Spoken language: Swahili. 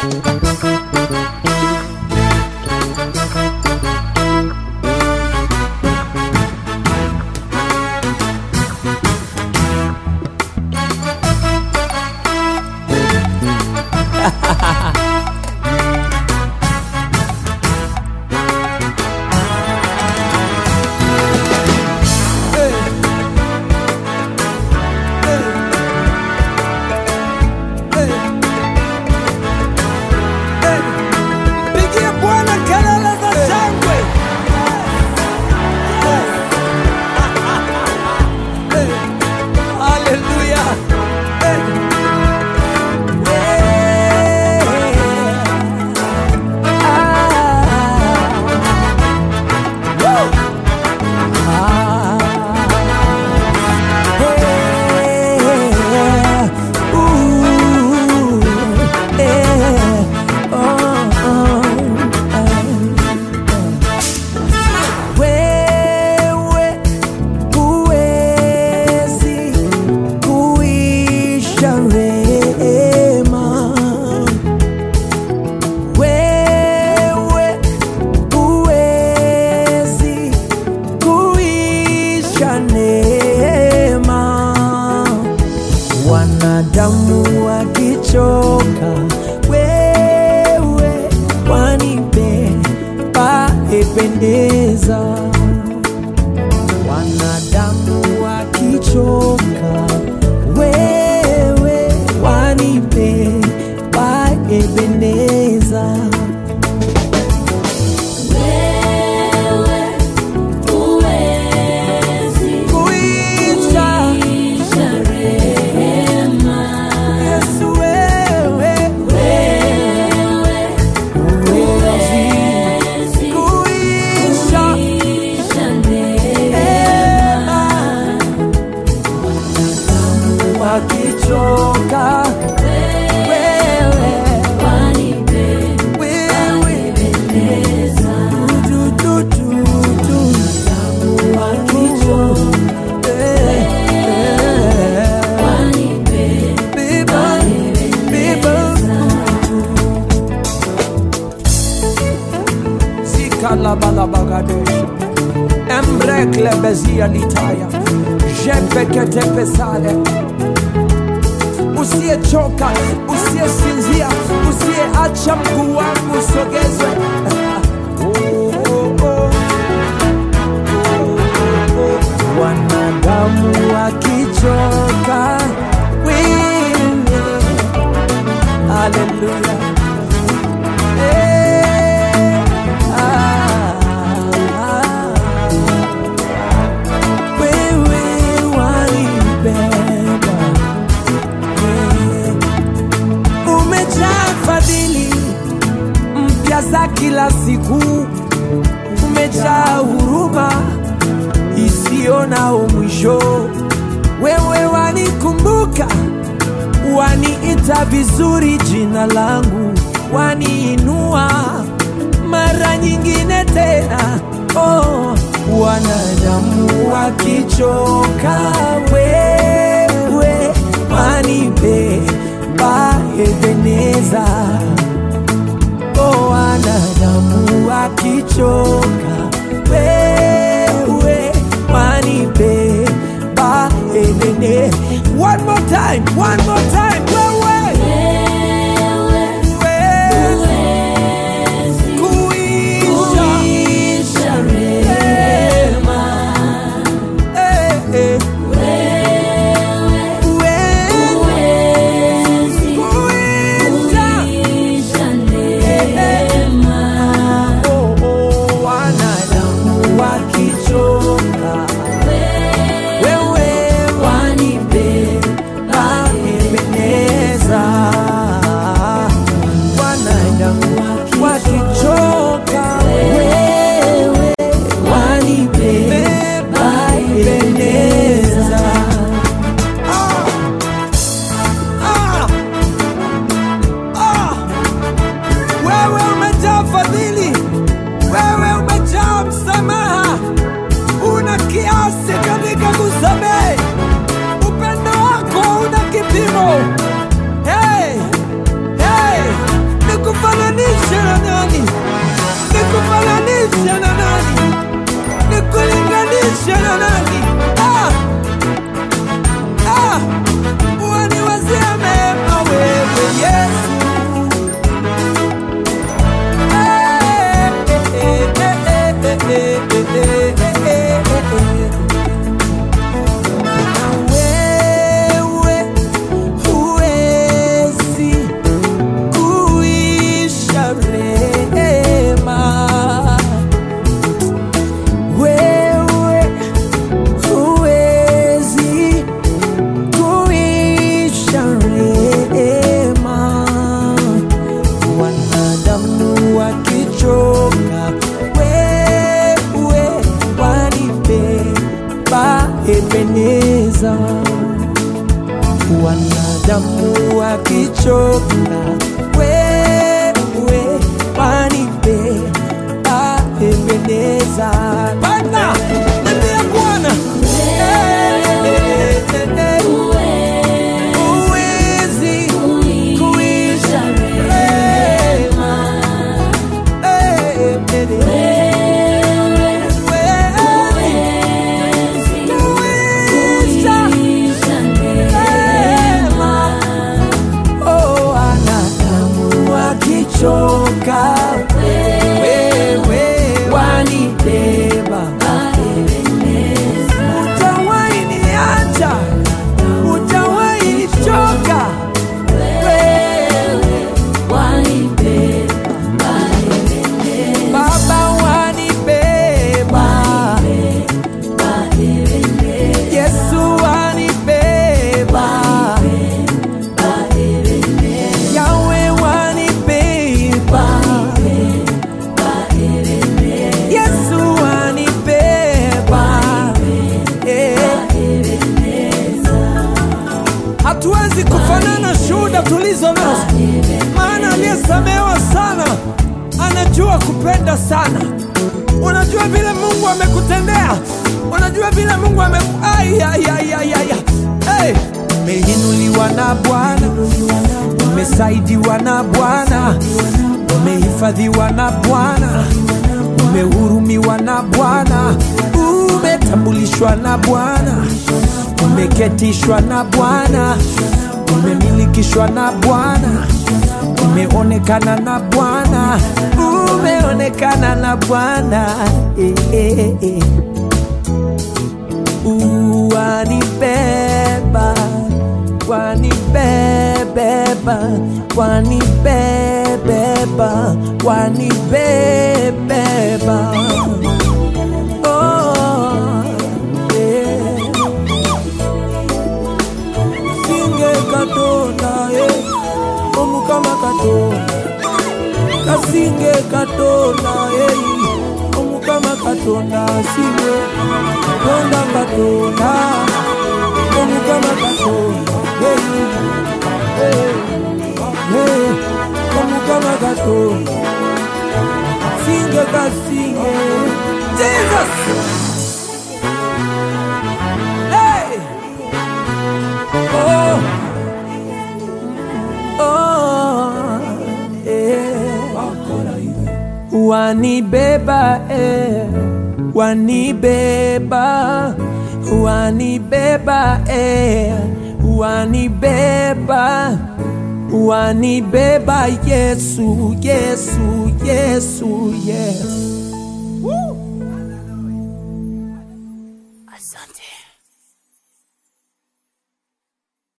Pigie Bwana kelele za shangwe. Haleluya. Wewe huwezi kuisha rehema, wewe huwezi kuisha neema. Wanadamu wakichoka, wewe wanipe paependeza. Wanadamu wakichoka, wewe wanipe paependeza. Kuisha Yesu, wewe huwezi kuisha neema. Wakichoka wewe, wewe du, du, du, du. Wakichoka, eh, eh. Beba, beba. Zikalabalabagadosh. Embreklebezia litaya jepeketepesale usiyechoka usiyesinzia usiyeacha mguu wangu usogezwe Oh, oh, oh. wanadamu wakichoka wewe haleluya Eh, ah, ah. wewe wanibeba Eh, umejaa fadhili mpya za kila siku umejaa huruma isiyo na mwisho. Wewe wanikumbuka, waniita vizuri jina langu, waniinua mara nyingine tena. Oh, wanadamu wakichoka, wewe wanibeba Ebeneza. Oh, wanadamu wakichoka, wewe wanibeba Ebene. One more time, one more time, wewe huwezi kuisha rehema. Eh, eh. Wewe akichoka wewe wanipenda Ebeneza Bwana nambia Bwana Eh, eh, eh, eh. Huwezi kuisha rehema. Eh, eh, eh, eh. Huwezi kuisha rehema. Oh, wanadamu wakichoka, wewe wanibeba. Hutawahi niacha, hutawahi nichoka, wewe Baba wanibeba, Yesu wanibeba, Yawe wanibeba, Yesu wanibeba. Eh. Hatuwezi kufanana shuhuda tulizo nazo, maana aliyesamehewa sana anajua kupenda sana. Unajua vile Mungu amekutendea, unajua vile Mungu ameku ai, ai, ai, ai, ai. Hey. Umeinuliwa na Bwana, umesaidiwa na Bwana, umehifadhiwa na Bwana, umehurumiwa na Bwana, umetambulishwa na Bwana, umeketishwa na Bwana, umemilikishwa na Bwana, umeonekana na Bwana, umeonekana na Bwana eh, eh, eh. Wanibeba, wanibebeba, wanibebeba, wanibebeba. Oh, yeah. Singe katonda, eh, omukama katonda kasinge katonda eh, omukama katonda singe katonda katonda omukama katonda eh, eh, eh, omukama katonda singe kasinge jesus hey! oh. Oh, eh. Wanibeba eh. Wanibeba Wanibeba eh. Wanibeba Wanibeba Yesu Yesu Yesu Yesu Asante.